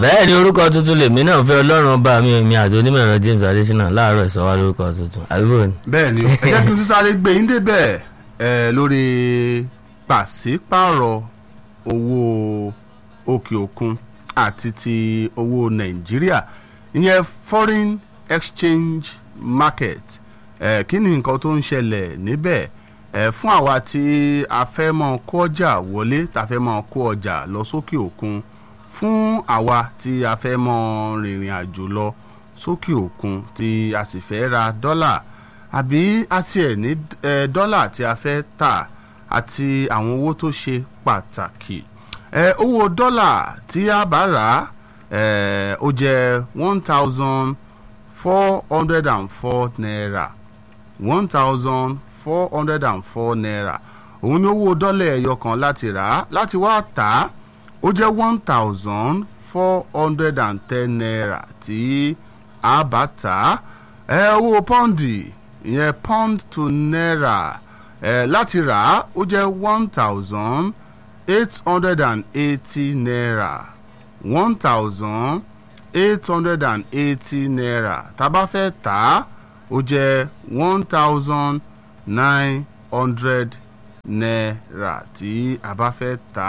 bẹ́ẹ̀ ni orúkọ tuntun lèmi náà fẹ́ ọlọ́run ọba mi mi àti onímọ̀ ẹ̀rọ James Adésínà láàárọ̀ ìsọwá lórúkọ tuntun àbíbò ni. bẹ́ẹ̀ ni ẹ jẹ́ kí n tún sáré gbé yín débẹ̀ ẹ lórí pàṣípààrọ̀ owó òkè òkun àti ti owó nàìjíríà ìyẹn foreign exchange market ẹ kí ni nǹkan tó ń ṣẹlẹ̀ níbẹ̀ ẹ fún àwa tí a fẹ́ mọ kó ọjà wọlé tá a fẹ́ mọ kó ọjà lọ sókè òkun fún àwa tí a fẹ́ mọ rìnrìn àjò lọ sókè òkun tí a sì fẹ́ ra dọ́là àbí àti ẹ̀ ní ẹ, dọ́là tí a fẹ́ tà àti àwọn owó tó ṣe pàtàkì ẹ, owó dọ́là tí a bá rà á ẹ, ó jẹ́ one thousand four hundred and four naira one thousand four hundred and four naira òun ni owó dọ́là ẹyọ kan láti rà á láti wá tà á ó jẹ́ one thousand four hundred and ten naira tí a bá tà á ẹ owó pọ́ǹdì ìyẹn pound to naira ẹ láti rà á ó jẹ́ one thousand eight hundred and eighty naira one thousand eight hundred and eighty naira tá a bá fẹ́ tà á ó jẹ́ one thousand nine hundred naira tí a bá fẹ́ tà